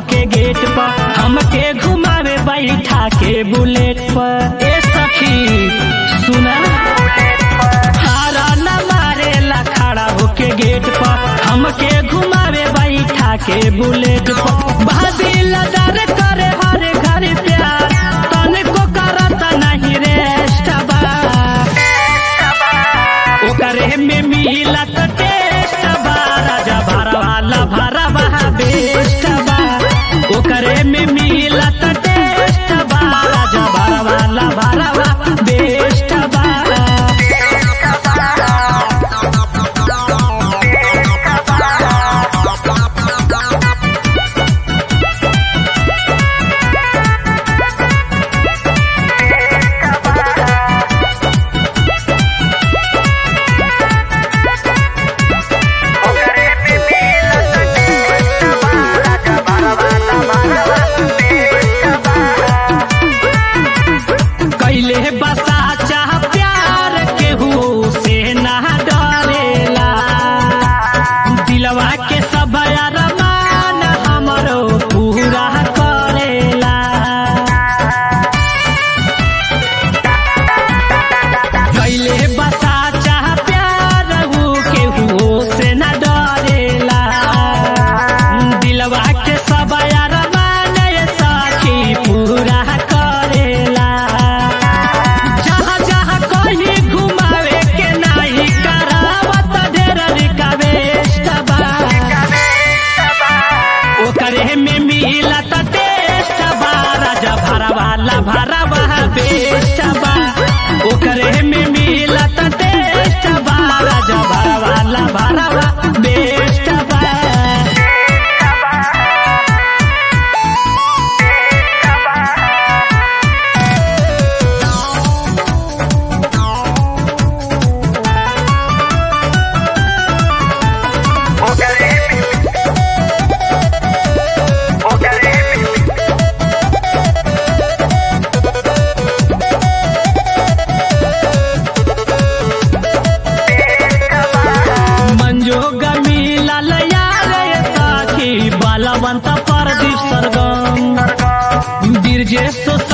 के गेट पर हमके घुमावे बैठा के बुलेट पर ए सखी सुना हारा न मारेला खड़ा होके गेट पर हमके घुमावे बैठा के बुलेट पर भाभी लदार करे हर घर प्यार तने को करत नहीं रेस्ट बा ओकरे में मिलत टेस्ट बा राजा भरवाला भरवा बेस्ट बा ओकरे में मिलत टेस्ट बा राजा भरवाला भरवा बेस्ट बा कैले बसा चाह प्यार केहू से ना डरेला दिलवा के सब अरमान हमरो पूरा करेला कैले बसा चाह प्यार ऊ केहू से ना डरेला दिलवा के सब अरमान साखी पूरा करेला जहाँ जहाँ कहीं घुमावे के नाही करावत ढेर रिक्वेस्ट बा ओकरे में मिलत टेस्ट बा राजा भरवाला भरवा बेस्ट बा ओकरे में मिलत टेस्ट बा राजा भरवाला भरवा बेस्ट बा मंजोग मिलल यार साखी बालवंत परदीप सरगम बीरजे सो